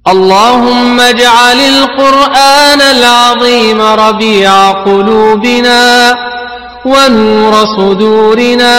اللهم اجعل القرآن العظيم ربيع قلوبنا ونور صدورنا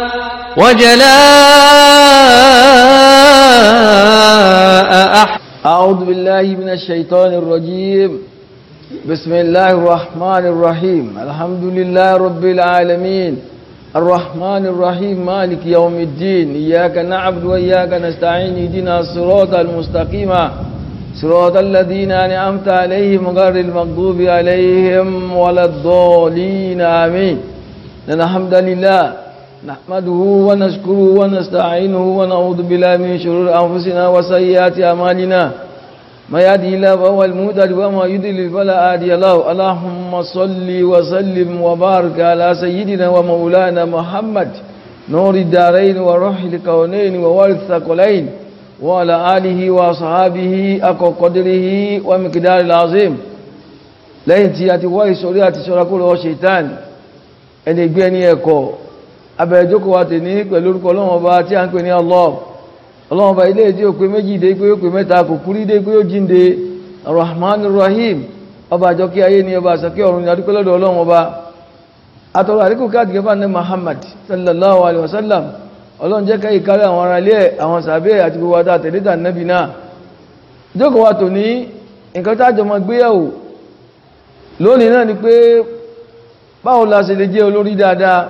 وجلاء أحسن أعوذ بالله من الشيطان الرجيم بسم الله الرحمن الرحيم الحمد لله رب العالمين الرحمن الرحيم مالك يوم الدين إياك نعبد وإياك نستعين اهدنا الصراط المستقيم صراط الذين أنعمت عليهم غير المغضوب عليهم ولا الضالين آمين إن الحمد لله نحمده ونشكره ونستعينه ونعوذ بالله من شرور أنفسنا وسيئات أعمالنا ما يهدي الله فهو المهتد وما يضلل فلا هادي له اللهم صل وسلم وبارك على سيدنا ومولانا محمد نور الدارين وروح الكونين ووارث الثقلين وعلى آله وصحابه أكو قدره ومقدار العظيم lẹ́yìn tí a ti wá ìsorí àti ṣọ́ra kúrò ọ ṣètàn ẹni gbé ẹni ẹ̀kọ́ abẹ̀ẹ́jókòó wa tè ní pẹ̀lú orúkọ ọlọ́run ọba tí a ń pè ní Allah ọlọ́run ọba ilé tí ó pé méjì dé pé ó pé mẹ́ta kò kúrí dé pé ó jíǹde Rahman Rahim ọba àjọkí ayé ni ọba àsọkí ọ̀run ni adúpẹ́ lọ́dọ̀ ọlọ́run ọba atọ́rọ àríkù káàdì gẹ́fà ní Muhammad sallallahu alaihi wasallam ọlọ́run jẹ́ káyì kárí àwọn ará ilé àwọn sàbẹ́ àti gbogbo àtà tẹ̀lẹ́tà nẹ́bì náà jókòó wa tò ní nǹkan tájọ mọ gbéyàwó lónìí náà ni pé báwo la ṣe lè jẹ́ olórí dáadáa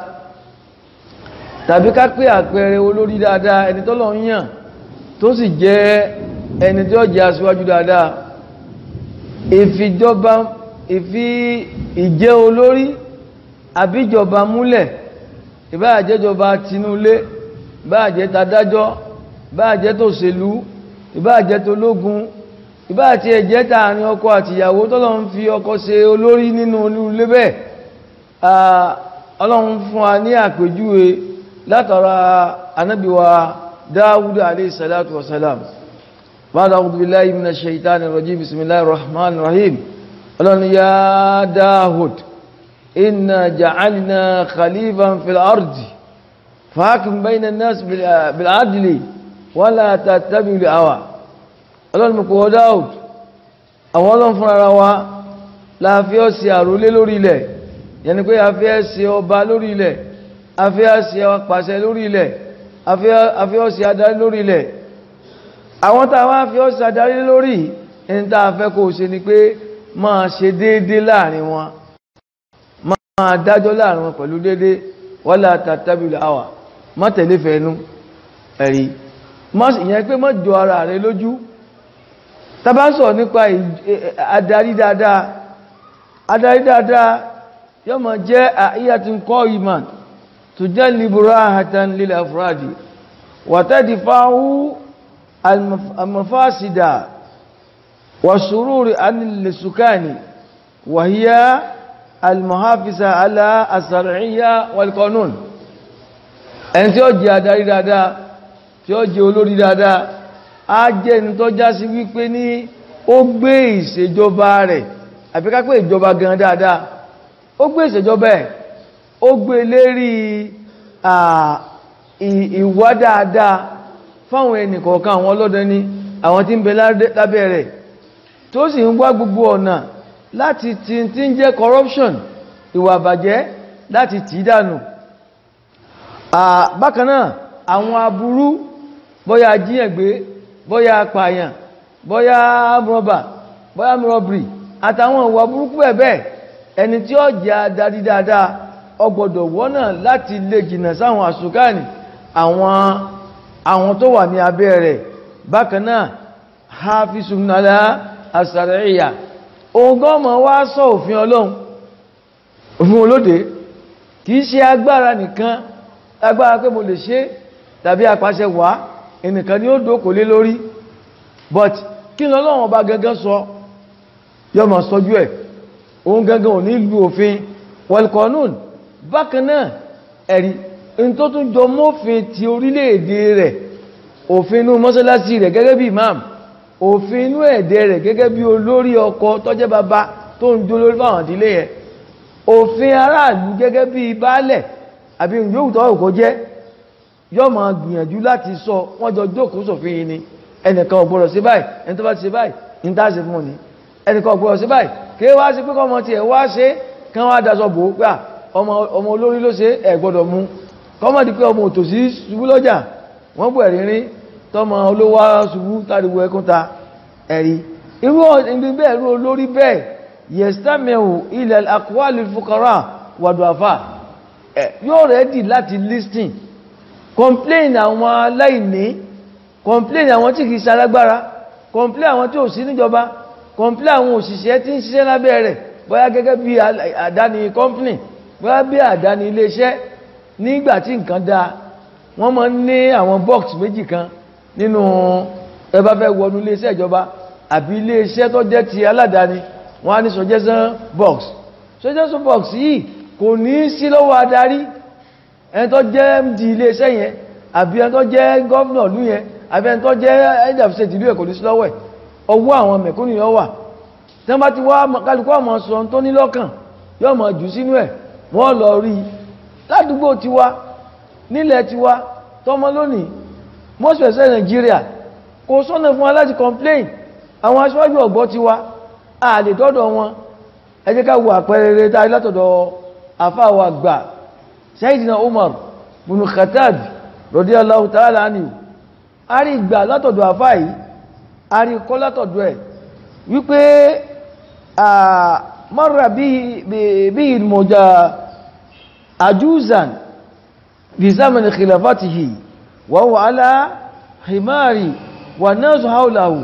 tàbí ká pé àpẹẹrẹ olórí dáadáa ẹni tọ́lọ̀ ń yàn tó sì jẹ́ ẹni tí ó jẹ́ aṣíwájú dáadáa ìfìjọba ìfi ìjẹ́ olórí àbíjọba múlẹ̀ ìbáàjẹ́jọba tinúlé ìbáàjẹ́ tadájọ́ ìbáàjẹ́ tó ṣèlú ìbáàjẹ́ tó lógun ìbáàtí ẹ̀jẹ́ tààrin ọkọ àtìyàwó tọ́lọ̀ ń fi ọkọ ṣe olórí nínú olúlé bẹ́ẹ̀ ọlọ́run fún wa ní àpèjúwe látara anábíwa dáwúdá alayhi salatu wasalam ba'da a'udhu billahi minash shaitani rajim bismillahir rahmanir rahim ọlọ́run ya dáhùd inna ja'alna khalifan fil ardi fahkim bayna an-nas bil adli wala tattabi'ul hawa ọlọ́run mú kò dáhùd àwọn ọlọ́run fún ara wa láàfíọ́ sí àrólé lórí ilẹ̀ yẹni pé àfíẹ́ sí ọba lórí ilẹ̀ àfíẹ́ sí apàṣẹ lórí ilẹ̀ àfíẹ́ sí adarí lórí ilẹ̀ àwọn tàwọn àfíẹ́ sí adarí lórí ẹni tàà fẹ́ kó ṣe ni pé máa ṣe déédé láàrin wọn máa dájọ́ láàrin wọn pẹ̀lú déédé wala tattabi'ul hawa má tẹ̀lé fẹ́nu ẹ̀rí ìyẹn pé má jọ ara rẹ lójú tàbá sọ nípa adarí dáadáa adarí dáadáa yóò máa jẹ́ àíyàtún kọ́ ìmàn tó jẹ́ libura hatan lil afradi wàtàdì fáwú almafásida wà ṣúrúrí anìlẹ̀sùkáni wàhíyá almuhafisa ala asar'iyya wal qanun ẹni tí ó jẹ́ adarí dáadáa tí ó jẹ́ olórí dáadáa a jẹ́ ní tó já sí wípé ní ó gbé ìṣèjọba rẹ̀ àbíká pé ìjọba gan dáadáa ó gbé ìṣèjọba ẹ̀ ó gbé lérí ìwà dáadáa fáwọn ẹnìkọ̀ọ̀kan àwọn ọlọ́dẹ ní àwọn tí ń bẹ lábẹ́ rẹ̀ tó sì ń wá gbogbo ọ̀nà láti tí tí ń jẹ́ corruption ìwà àbàjẹ́ láti tì í dànù bákan náà àwọn aburú bóyá jíyàngbé bóyá apààyàn bóyá rọ́bà bóyá rọ́bìrì àtàwọn ìwà burúkú ẹ̀bẹ̀ ẹni tí ó jẹ́ adarí dáadáa ó gbọ́dọ̀ wọ́nà láti lè jìnà sáwọn àṣùkáàní àwọn àwọn tó wà ní abẹ́ rẹ̀ bákan náà hafisunala asàrẹ̀yà ohun gọ́ọ̀mọ̀ wá sọ òfin ọlọ́run òfin olóde kìí ṣe agbára nìkan agbára pé mo lè ṣe tàbí apàṣẹ wàá ẹnìkan ni ó dókò lé lórí but kí ní ọlọ́run ọba gangan sọ yọ ma sọjú ẹ̀ òun gangan ò ní ìlú òfin wọlkọ̀nún bákan náà ẹ̀rí in tó tún jọ mọ́fin ti orílẹ̀-èdè rẹ̀ òfin inú mọ́sálásí rẹ̀ gẹ́gẹ́ bí imam òfin inú ẹ̀dẹ́ rẹ̀ gẹ́gẹ́ bí olórí ọkọ tọ́jẹ́ bàbá tó ń jó lórí fáwọn ìdílé yẹn òfin aráàlú gẹ́gẹ́ bí baálẹ̀ àbí yóò tọ́ òkò jẹ́ yọ́ ma gbìyànjú láti sọ wọ́n jọ jókòó sòfin yìí ni ẹnìkan ò gbọ́dọ̀ sí báyìí ẹni tó bá ti ṣe báyìí ní tá a ṣe fún òní ẹnìkan ò gbọ́dọ̀ sí báyìí kí wá sí pé kọ́mọ tiẹ̀ wá ṣe kán wá daṣọ bò ó pé à ọmọ ọmọ olórí ló ṣe ẹ̀ gbọ́dọ̀ mú kọ́mọ di pé ọmọ òtòṣì ṣubú lọ́jà wọ́n bù ẹ̀rí rí tọmọ olówó ṣubú táriwo ẹkún ta ẹ̀rí irú ibi bẹ́ẹ̀ irú olórí bẹ́ẹ̀ yẹ̀sítàmẹ̀hù ilẹ̀ àkúwàlì fúkàrà wàdùàfà yóò rẹ́dì láti listing complain àwọn aláìní complain àwọn tí kìí ṣalágbára complain àwọn tí ò sí níjọba complain àwọn òṣìṣẹ́ tí ń ṣiṣẹ́ lábẹ́ rẹ̀ bóyá gẹ́gẹ́ bí àdáni company bóyá bí àdáni iléeṣẹ́ nígbà tí nǹkan dáa wọ́n máa ń ní àwọn box méjì kan nínú ẹ bá fẹ́ wọnú iléeṣẹ́ ìjọba àbí iléeṣẹ́ tó jẹ́ ti aládàáni wọ́n á ní suggestion box suggestion box yìí kò ní sí lọ́wọ́ adarí ẹni tó jẹ́ md iléeṣẹ́ yẹn àbí ẹni tó jẹ́ gọ́vnà lú yẹn àbí ẹni tó jẹ́ head of state ìlú ẹ̀ kò ní sí lọ́wọ́ ẹ̀ ọwọ́ àwọn mẹ̀kúnnù yẹn wà tí wọ́n bá ti wá kálukú ọmọ sọ tó ní lọ́kàn yóò mọ̀ jù sínú ẹ̀ wọ́n lọ rí i ládùúgbò tiwa nílẹ̀ tiwa tọmọ lónìí most especially Nàìjíríà kò sọ́nà fún wa láti complain àwọn aṣáájú ọ̀gbọ́ tiwa a lè dọ́dọ̀ wọn ẹ jẹ́ ká wo àpẹẹrẹ rẹ̀ tá a rí látọ̀dọ̀ àfáàwọ̀ àgbà Sayyidina Umar bin Khattab radiyallahu ta'ala anhu a rí ìgbà látọ̀dọ̀ àfáà yìí a rí kọ́ látọ̀dọ̀ ẹ̀ wípé marra bí ìmọ̀já àjúzàn bí zamani khilafatihi wa huwa ala himari wa nasu haulahu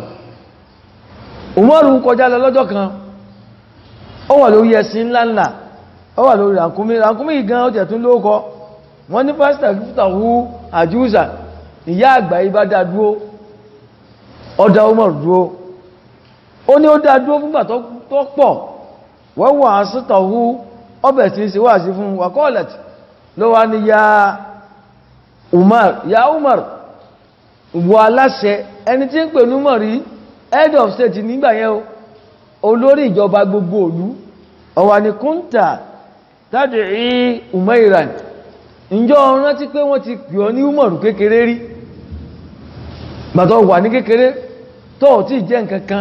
umaru kọjá lọ lọ́jọ́ kan ó wà lórí ẹṣin ńláńlá ó wà lórí ràkúnmí ràkúnmí gan ó tẹ̀tún lóókọ wọ́n ní pásítà gífútà wú àjúzà ìyá àgbà ibá dá dúó ọdá umaru dúó ó ní ó dá dúó fúngbà tó pọ̀ wọ́n wà á sítọ̀ wú ọbẹ̀ tí ń ṣe wà sí fún wakọ́ọ̀lẹ̀tì ló wá ní ya umar ya umar wọ aláṣẹ ẹni tí ń pè ní umar rí head of state nígbà yẹn o olórí ìjọba gbogbo òlú ọ̀wà ní kúntà tàbí rí umairan ìjọ rántí pé wọ́n ti pè ọ ní umaru kékeré rí gbàtọ̀ wà ní kékeré tó tí jẹ́ nǹkankan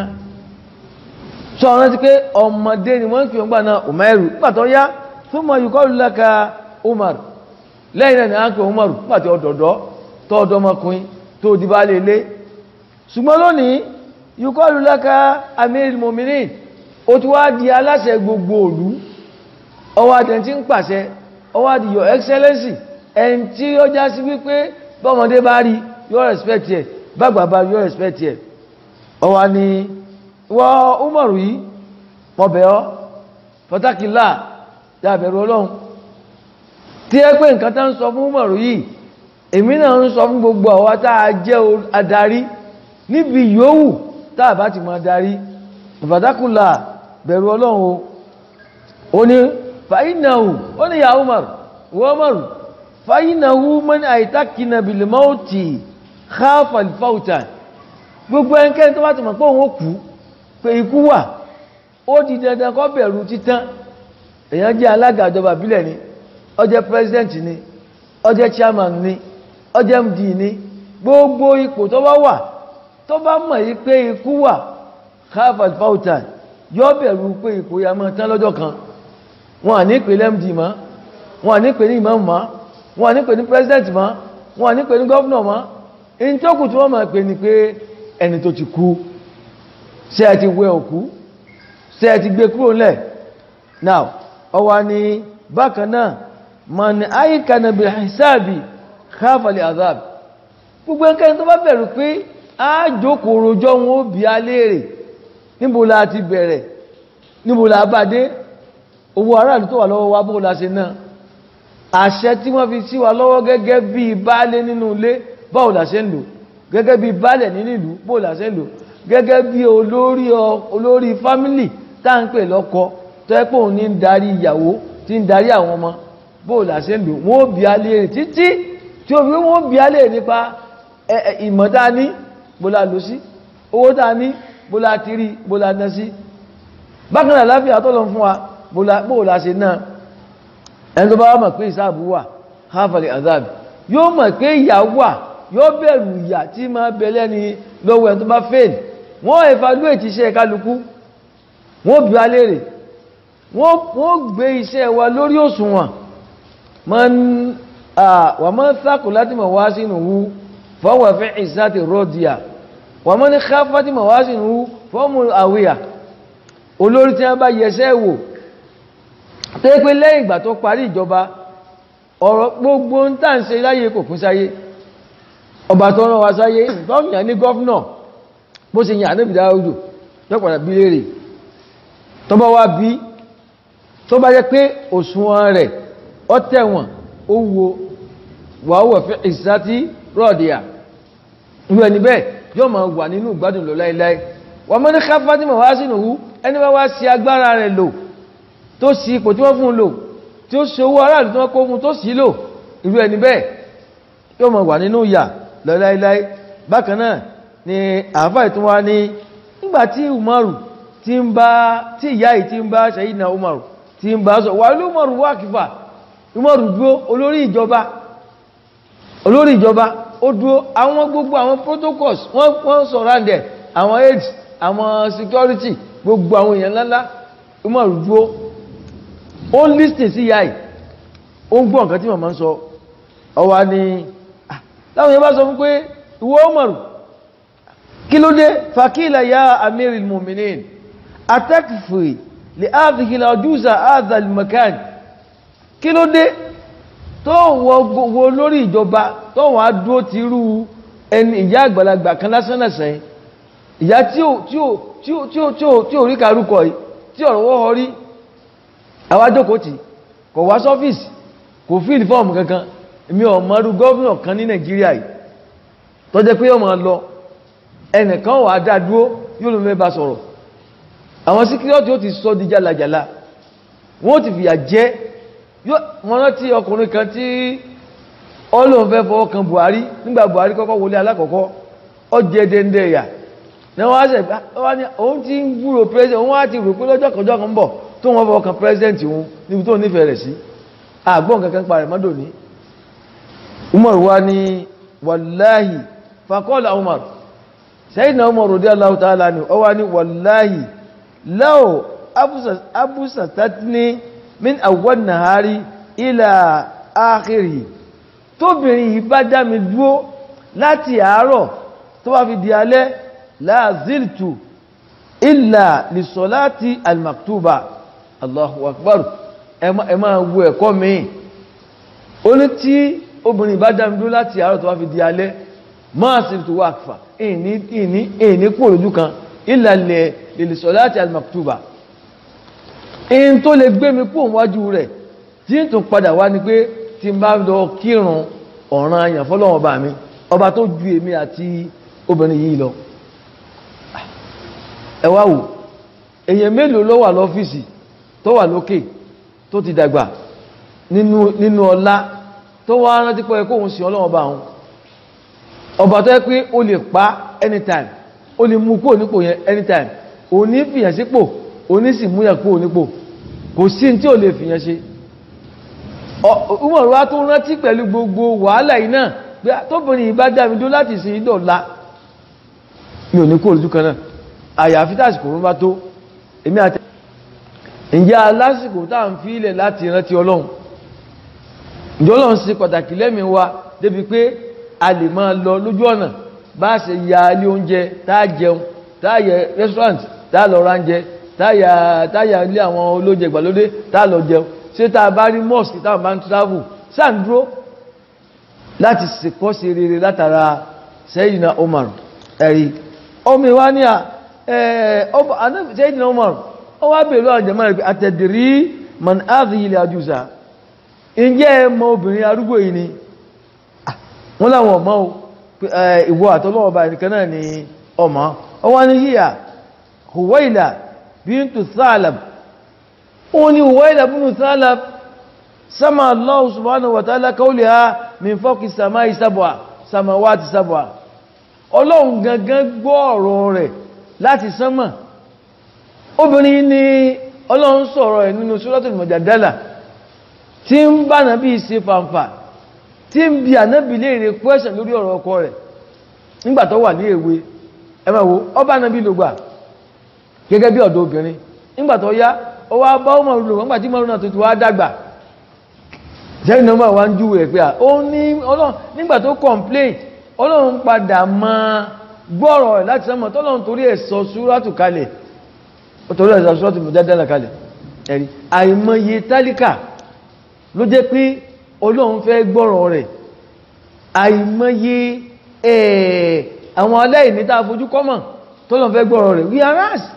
sọ rántí pé ọmọdé ni wọ́n pè ọgbà náà umairu gbàtọ̀ yá fún mọ̀ yíkọ́ lulaka umar lẹ́yìn náà ni a ń pè umaru gbàtọ̀ ọ̀dọ̀dọ̀ tó ọdọmọkùnrin tó dìbà lè lé ṣùgbọ́n lónìí yíkọ́lù lẹ́ka amir mominin ó ti wá di aláṣẹ gbogbo òlú ọwọ́ àtẹ̀ tí ń pàṣẹ ọwọ́ àti your excellency ẹni tí ó já sí wípé bọ́mọdé bá rí yóò respect ẹ̀ bàgbà bá yóò respect ẹ̀ ọwọ́ ni wọ́n umaru yìí mọ̀bẹ̀ ọ́ pọ̀tákìlá dábẹ̀rù ọlọ́run tí ẹ pé nǹkan tá ń sọ fún umaru yìí èmi náà ń sọ fún gbogbo àwa tá a jẹ́ adarí níbi yòówù táà bá ti máa darí ìfàdákùnlá bẹ̀rù ọlọ́run o ó ní fàínàwù ó ní ya Umar wọ́n mọ̀rù fàínàwù mọ́ni àìtàkìnà bìlìmọ́ọ̀tì káfàlìfáùtà gbogbo ẹnkẹ́ni tó bá ti mọ̀ pé òun ó kú pé ikú wà ó di dandan kó bẹ̀rù títán èyàn jẹ́ alága ìjọba ìbílẹ̀ ni ó jẹ́ president ni ó jẹ́ chairman ni ó jẹ́ md ni gbogbo ipò tó bá wà tó bá mọ̀ yí pé ikú wà harvard fautan yóò bẹ̀rù pé ipò ya mọ́ tán lọ́jọ́ kan wọn à ní pè lmd mọ́ wọn à ní pè ní imam mọ́ wọn à ní pè ní president mọ́ wọn à ní pè ní governor mọ́ in tó kù tí wọ́n máa pè ní pé ẹni tó ti kú ṣé ẹ ti wẹ òkú ṣé ẹ ti gbé kúrò lẹ̀ now ọwọ́ ni bákan náà mọ̀ ní àyíká nàbì hisabi káfàlì azab gbogbo ẹnikẹ́ni tó bá bẹ̀rù pé a jókòó rojọ́ wọn ó bí a léèrè níbo la ti bẹ̀rẹ̀ níbo la bá dé owó aráàlú tó wà lọ́wọ́ wa bó la ṣe náà àṣẹ tí wọ́n fi sí wa lọ́wọ́ gẹ́gẹ́ bí baálé nínú ilé báwo la ṣe ń lò gẹ́gẹ́ bí baálẹ̀ nínú ìlú báwo la ṣe ń lò gẹ́gẹ́ bí olórí olórí fámílì tá à ń pè lọ́kọ tó yẹ pé òun ní ń darí ìyàwó tí ń darí àwọn ọmọ báwo la ṣe ń lò wọ́n ó bí a léèrè títí tí ó fi wọ́n bí a léèrè nípa ìmọ̀ tá a ní bó la lò sí owó tá a ní bó la ti rí bó la ná sí bákan náà láfíà tó lọ fún wa bó la ṣe náà ẹni tó bá mọ̀ pé ìsáàbù wà háfàlẹ̀ àzáàbì yóò mọ̀ pé ìyà wà yóò bẹ̀rù ìyà tí máa bẹ̀lẹ́ ni lọ́wọ́ ẹ̀ tó bá fail wọ́n evaluate iṣẹ́ kálukú wọ́n bí wa léèrè wọ́n gbé iṣẹ́ wa lórí òṣùwọ̀n wà mọ́ sákò láti mọ̀ wá sínú wú fọ́wọ́ fẹ́ ìsáti rọ́díà wà mọ́ ní káfà tí mọ̀ wá sínú wú fọ́mù àwíyà olórí tí wọ́n bá yẹsẹ́ wò tó pé lẹ́yìn ìgbà tó parí ìjọba ọ̀rọ̀ gbogbo ń tà ń ṣe láyé kò kún sáyé ọba tó rán wa sáyé tó yàn ní gọ́fúnà bó ṣe yàn níbi dáwọ́dù lọ́pàdà bí lérè tó bá wá bí tó bá jẹ́ pé òṣùwọ̀n rẹ̀ ọ tẹ̀wọ̀n ó wo wàáwọ̀ fẹ́ ìsátí rọ́ọ̀dìyà ìlú ẹni bẹ́ẹ̀ yóò máa wà nínú ìgbádùn lọ láíláí wà mọ́ ní káfá tí mọ̀ wá sínú hú ẹni bá wá sí agbára rẹ̀ lò tó sí ipò tí wọ́n fún lò tí ó ṣe owó aráàlú tí wọ́n kó fún tó sí lò ìlú ẹni bẹ́ẹ̀ yóò máa wà nínú ìyà lọ láíláí bákan náà ni àáfà ìtún wá ní nígbà tí umaru ti ń bá tí ìyá yìí ti ń bá ṣayidina umaru ti ń bá sọ wà ní umaru wá kìfà umaru dúró olórí ìjọba olórí ìjọba ó dúró àwọn gbogbo àwọn protocols wọ́n wọ́n surrounded àwọn aids àwọn security gbogbo àwọn èèyàn ńláńlá umaru dúró ó ń lísìn sí ìyá yìí ó ń gbọ́ nǹkan tí màmá ń sọ ọwá ni láwọn èèyàn bá sọ fún pé ìwọ umaru kí ló dé fakila ya amiril muminin atakfi li áàfikìlà ojúsà áàzàl makan kí ló dé tó wọ lórí ìjọba tó wọ́n á dúó ti rú ẹni ìyá àgbàlagbà kan lásán lẹ́sẹ̀ ìyá tí ò rí karúkọ yìí tí ọ̀rọ̀ wọ́ họ rí àwájókòó tí kò wá sọ́fíìsì kò fíìlì fọ́ọ̀mù kankan èmi ọ̀mọ́rú gọ́ọ̀nà kan ní nàìjíríà yìí tó jẹ́ pé ọmọ lọ ẹnìkan wà dá dúó yóò ló mẹ́bà sọ̀rọ̀ àwọn síkírọ́tì ó ti sọ di jálajàla wọ́n ti fìyà jẹ́ wọ́n rántí ọkùnrin kan tí ọlọ́run fẹ́ fọwọ́ kan Buhari nígbà Buhari kọ́kọ́ wọlé alákọ̀ọ́kọ́ ọ jẹ́ dẹ́ndẹ́ ẹ̀yà ní wọ́n á sẹ̀ wọ́n ní òun ti ń gbúrò president òun á ti rò pé lọ́jọ́ kọjọ́ kan bọ̀ tó wọ́n fọwọ́ kan president òun níbi tó nífẹ̀ẹ́ rẹ̀ sí àgbọ̀n kankan pa rẹ̀ mọ́dọ̀ ní Umar wa ní wàláhì fakọ́lá Umar Sayyidina Umar radiyallahu ta'ala ni ọ wá ní wàláhì láò abúsàtàtì min àwọn nàhárí ilà áàkiri tóbìnrin yìí bá dá mi dúó láti àárọ̀ tó bá fi di alẹ́ láàzíltù ilà lìsọ̀láti almaktuba allahu akbar ẹ máa wo ẹ̀kọ́ mi ó ní tí obìnrin bá dá mi dúó láti àárọ̀ tó bá fi di alẹ́ máa sí tó wà fà ìní kúrò lójú kan ilà lìsọ̀láti almaktuba in tó lè gbé mi kú òwájú rẹ̀ tí n tún padà wá ní pé tí n bá lọ kírun ọ̀ràn àyàn fọ́lọ́wọ́ bá mi ọba tó ju èmi àti obìnrin yìí lọ ẹ wá wò èyàn mélòó ló wà lọ́fíìsì tó wà lókè tó ti dàgbà nínú ọlá tó wá rántí pé kóhun sí ọlọ́wọ́ bá wọn ọba tó yẹ pé o lè pa anytime o lè mú kó nípò yẹn anytime o ní fìyàn sípò onísì múyà kú onípò kò sí tí ò lè fìyàn ṣe Umaru wá tó rántí pẹ̀lú gbogbo wàhálà iná pé tóbìnrin ìbá dámidó láti sin ìdọ̀lá mi ò ní kó olùdú kan náà àyàfi tásìkò rún bá tó èmi àti ìjẹ́ alásìkò tá à ń fi ilẹ̀ láti rántí Ọlọ́run ìjọ Ọlọ́run sí pàtàkì lẹ́mìí wa débi pé a lè máa lọ lójú ọ̀nà bá ṣe ya ilé oúnjẹ tá a jẹun tá a yẹ restaurant tá a lọ ránjẹ táyà táyà ilé àwọn olóúnjẹ ìgbàlódé tá lọ jẹun ṣé tá a bá rí mosque táwọn bá ń travel sáàndúró láti sèkọ́ sí rere látara Sayyidina Umar ẹ̀rí ọmọ ìwá ní à Sayyidina Umar ó wá bèèrè àjẹmọ́ rẹ̀ àtẹ̀dìrí man áàzì ilẹ̀ àjúsà ǹjẹ́ ẹ mọ obìnrin arúgbó yìí ni wọ́n láwọn ọmọ ìwọ àtọ́lọ́wọ́ bá ẹnìkan náà ni ọmọ ọwọ́ ní yíya Huwaila bíntu Thalab ó ní Huwaila bíntu Thalab sama Allah subhanahu wa ta'ala qawliha min fawqi samai sab'a samawati sab'a ọlọ́run gangan gbọ́ ọ̀rọ̀ rẹ̀ láti sánmà obìnrin ni ọlọ́run sọ̀rọ̀ ẹ̀ nínú Suratul Mujadala tí ń bá nàbí ṣe fàǹfà tí tí ń bi ànábì léèrè question lórí ọ̀rọ̀ ọkọ rẹ̀ nígbà tó wà ní èwe ẹ máa wo ọba ànábì ló gbà gẹ́gẹ́ bí ọ̀dọ́ obìnrin nígbà tó yá ó wá bá ọmọ rúlò nígbà tí mọ́rún náà tuntun wá dàgbà jẹ́rì nọ́mbà wá ń júwe ẹ̀ pé à ó ní ọlọ́run nígbà tó complain ọlọ́run padà máa gbọ́rọ̀ ẹ̀ láti sọ́mọ̀ tọ́lọ́run torí ẹ̀ sọ súrátù kalẹ̀ ó torí ẹ̀ sọ súrátù mùjádálà kalẹ̀ ẹ̀rí àìmọye tálíkà ló jẹ́ pé ọlọ́run fẹ́ gbọ́rọ̀ rẹ̀ àìmọye ẹ̀ àwọn aláìní tá a fojú kọ́mọ̀ tọ́lọ́run fẹ́ gbọ́rọ̀ rẹ̀ we are us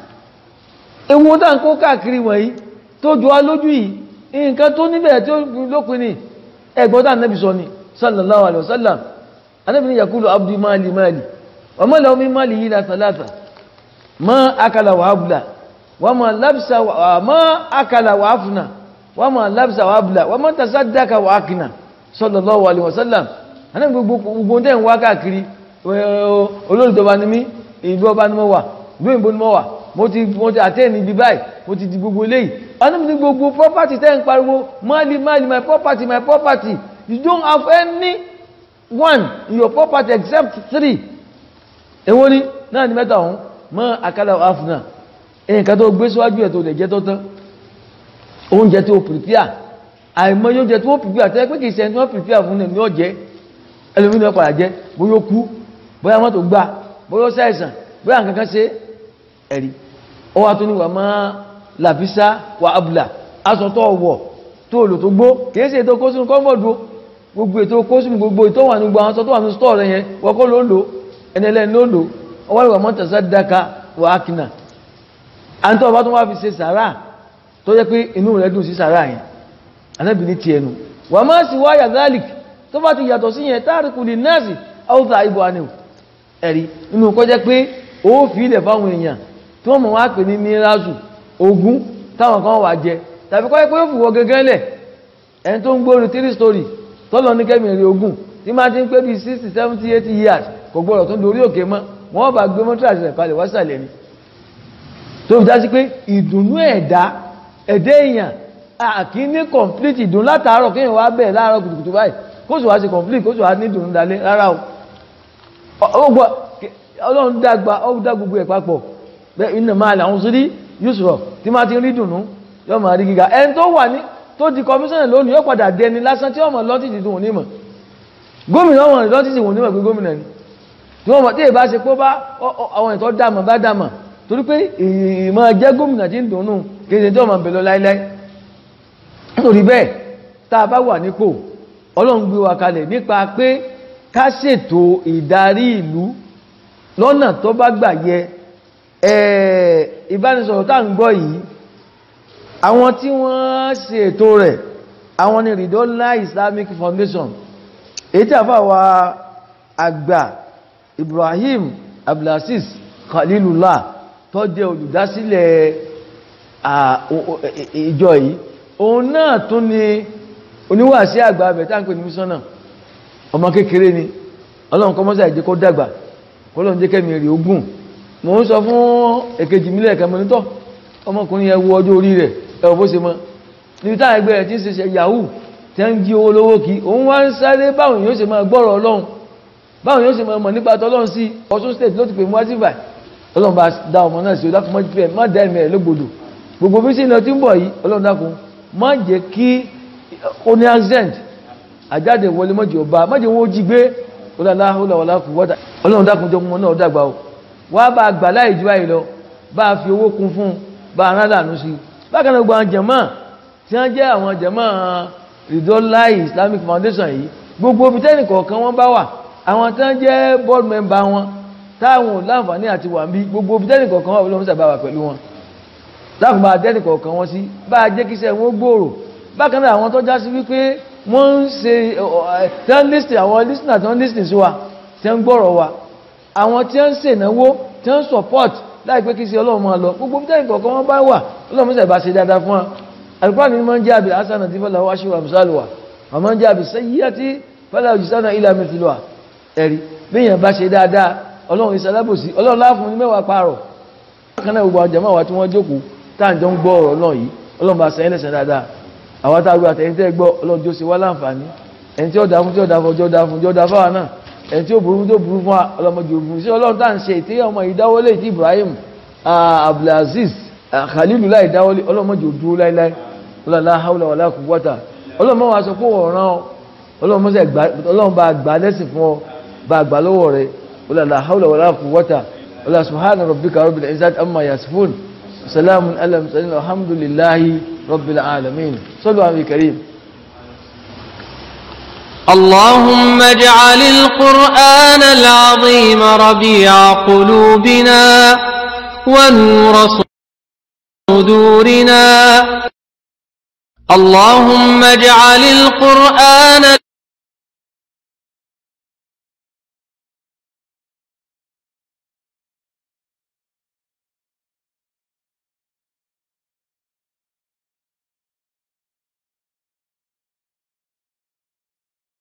ewu tá ń kó káàkiri wọ̀nyí tó jọ á lójú yìí nǹkan tó níbẹ̀ tí ó lópin ní ẹgbọ́dá nẹ́bí sọ ni sallallahu alaihi wasallam anẹ́bí ni yakulu abdi mali mali wa ma lahu min mali yìí la salata ma akala wa abla wa ma labsa wa ma akala wa afuna wa ma labsa wa abla wa ma tasaddaka wa akina sallallahu alaihi wasallam anẹ́bí gbogbo tẹ́ ń wá káàkiri olóòtọ́ba ni mí ìlú ọba ni mo wà ìlú ìbò ni mo wà mo ti mo ti àtẹ́ ní ibi báyìí mo ti di gbogbo eléyìí ọdún ní gbogbo property tẹ́ ń pariwo mali mali my property my property you don't have any one in your property except three èwo ni náà ni mẹ́ta ọ̀hún mọ́ àkàlà àfúnà èyí kan tó gbé síwájú ẹ̀ tó lè jẹ́ tó tán oúnjẹ tó prepare àìmọye oúnjẹ tó prepare tẹ́ pé kìí ṣe ẹni tó prepare fún ní ọ̀jẹ́ ẹlòmínú ọ̀pọ̀ àjẹ́ bóyá ó kú bóyá wọ́n tó gbà bóyá ó ṣàìsàn bóyá nǹkan kan ṣe ẹ̀rí ó wá tó ní wà máa làbísá wà ábùlà aṣọ tó wọ̀ tó lò tó gbó kìí ṣe ètò kó sínú kọ́mọ̀dù gbogbo ètò kó sínú gbogbo ètò wà ní gbogbo àwọn aṣọ tó wà ní stọ́ọ̀ rẹ̀ yẹn wọ́kọ́ ló lò ẹnẹlẹ́ni ló lò ọwọ́ ìwà mọ́ tẹ̀sán dáka wà ákìnà àǹtọ́ ọba tó wá fi ṣe sàrà tó jẹ́ pé inú rẹ̀ dùn sí sàrà yẹn anábì ní tiẹ̀ nu wà má sì wáyà garlic tó bá ti yàtọ̀ sí yẹn táàríkù lè nọ́ọ̀sì áwùtà ìbò àníw ẹ̀rí inú kọjá pé ó fi ilẹ̀ fáwọn èèyàn tí wọ́n mọ̀ wá pè ní mirazu ogun táwọn kan wà jẹ tàbí kọ́ pé ó fùwọ́ gẹ́gẹ́ lẹ̀ ẹni tó ń gbóòrò three story tọ́lọ ní kẹ́mìrì ogun tí máa ti ń pé bí sixty seventy eighty years kò gbọ́dọ̀ tó ń dorí òkè mọ́ wọ́n bá gbé mọ́tírasì rẹ̀ kalẹ̀ wásàlẹ̀ ni tó fi dá sí pé ìdùnnú ẹ̀dá ẹ̀dá èèyàn àkí ní complete ìdùnnú látàárọ̀ kéèyàn wá bẹ̀rẹ̀ láàárọ̀ kùtùkùtù báyìí kó sì wá sí complete kó sì wá ní ìdùnnú dalẹ̀ rárá o ọlọ́run dàgbà ó dá gbogbo ẹ̀ papọ̀ bẹ́ẹ̀ iná máa lè àwọn sórí yusuf tí máa ti rí dùnú yóò máa rí gíga ẹni tó wà ní tó di kọmíṣánná lónìí yóò padà dẹni lásán tí wọ́n mọ̀ lọ́tìtì tó wọ́n ní mọ̀ gómìnà wọn lọ́tìtì wọ́n ní mọ̀ pé gómìnà ni tí wọ́n mọ̀ tí èbá ṣe pé bá àwọn ìtọ́ dàmọ̀ bá dàmọ̀ torí pé ìmọ̀ jẹ́ gómìnà tí ń dùnú kéde tí wọ́n mọ̀ bẹ̀lọ láíláí nítorí bẹ́ẹ̀ tá a bá wà nípò ọlọ́run gbé wa kalẹ̀ nípa pé ká ṣètò ìdarí ìlú lọ́nà tó bá gbà yẹ ìbánisọ̀rọ̀ tá ń gbọ́ yìí àwọn tí wọ́n ṣe ètò rẹ̀ àwọn ni Ridola Islamic Foundation èyí tí àfà wa àgbà Ibrahim Abdulaziz Khalilullah tó jẹ́ olùdásílẹ̀ ìjọ yìí òun náà tún ni oníwàásí àgbà abẹ̀ tá ń pè ní mísọ́nà ọmọ kékeré ni ọlọ́run kọ́mọ́sá ìjẹ́ kó dàgbà kọ́lọ́run jẹ́ kẹ́mi rí ogún mo ń sọ fún èkejì mílẹ̀ ẹ̀kẹ́ mọ́nítọ́ ọmọkùnrin yẹn wo ọjọ́ orí rẹ̀ ẹ̀wọ̀ bó ṣe mọ́ níbi táwọn ẹgbẹ́ rẹ̀ tí ń ṣe yahoo tí ń jí owó lówó kí òun wá ń sáré báwọn yóò ṣe máa gbọ́rọ̀ ọlọ́run báwọn yóò ṣe máa mọ̀ nípa tọ́lọ́run sí Ọ̀ṣun state ló ti pè mú wá síbà ọlọ́run bá dá ọmọ náà sí o dákun mọ́ má dá ẹ̀mí rẹ̀ lógbòdò gbogbo bí sí ilẹ̀ tí ń bọ̀ yìí ọlọ́run dákun má jẹ́ kí ó ní accent àjáde wọlé mọ́jì ọba má jẹ́ wọ́n jí gbé ọlọ́run dákun jọ mọ́ náà dàgbà o wá bá gbà láì jú báyìí lọ bá fi owó kún fún bá arán lànú sí bákan náà gbogbo àwọn jẹ̀mọ́ tí wọ́n jẹ́ àwọn jẹ̀mọ́ Ridola Islamic Foundation yìí gbogbo ibi tẹ́nì kọ̀ọ̀kan wọ́n bá wà àwọn tí wọ́n jẹ́ board member wọn táwọn ò láǹfààní àti wà ń bí gbogbo ibi tẹ́nì kọ̀ọ̀kan wà lọ́mọ́sà bá wà pẹ̀lú wọn láàfin bá tẹ́nì kọ̀ọ̀kan wọn sí bá a jẹ́ kíṣẹ́ wọn gbòòrò bákan náà àwọn tó já sí wípé wọ́n ń ṣe tí wọ́n lísìn àwọn lísìn àti wọ́n lísìn sí wa tí wọ́n gbọ́rọ̀ wa àwọn tí wọ́n ń ṣènáwó tí wọ́n support láì pé kí sí ọlọ́run máa lọ gbogbo tẹ́lẹ̀ kọ̀ọ̀kan wọ́n bá wà ọlọ́run sẹ̀bá ṣe dáadáa fún wa alùpàá ní máa ń jẹ́ àbí asana tí fọ́lá wá ṣíwà mùsàlùwà wọ́n máa ń jẹ́ àbí sẹ́yíyá tí fọ́lá òjìsánà ilẹ̀ mẹ́tìlúwà ẹ̀rí bí èèyàn bá ṣe dáadáa ọlọ́run ìsàlábòsí ọlọ́run láàfún ní mẹ́wàá pààrọ̀ bákan náà gbogbo àjẹmọ́ àwa tí wọ́n jókòó tá à ń jọ ń gbọ́ ọ̀rọ̀ náà yìí ọlọ́run bá sẹ́yìn lẹ́sẹ̀ dáadáa àwọn tá a gbọ́ àtẹ̀yìn tẹ́ gbọ́ ọlọ́run jó ṣe wá láǹfààní ẹni tí ó dáa fún tí ó dáa fún ọjọ́ dáa fún ọjọ́ dáa fáwọn náà ẹni tí ó burú tó burú fún wa ọlọ́mọdé òburú sí ọlọ́run tá à ń ṣe ìtẹ́yẹ ọmọ ìdáwọlé tí Ibrahim Abdulaziz Khalilullah ìdáwọlé ọlọ́mọdé òdúró láíláí ọlọ́lá haúlà wàlá quwwata ọlọ́mọ wa sọ pé ọ̀ràn ọlọ́run bá gbà lẹ́sìn fún ọ bá gbà lọ́wọ́ rẹ̀ ọlọ́lá haúlà wàlá quwwata ọlọ́lá subhana rabbika rabbil izzati amma yasifun salamun ala mursalin alhamdulillahi rabbil alamin sallu ala karim اللهم اجعل القرآن العظيم ربيع قلوبنا ونور صدورنا اللهم اجعل القرآن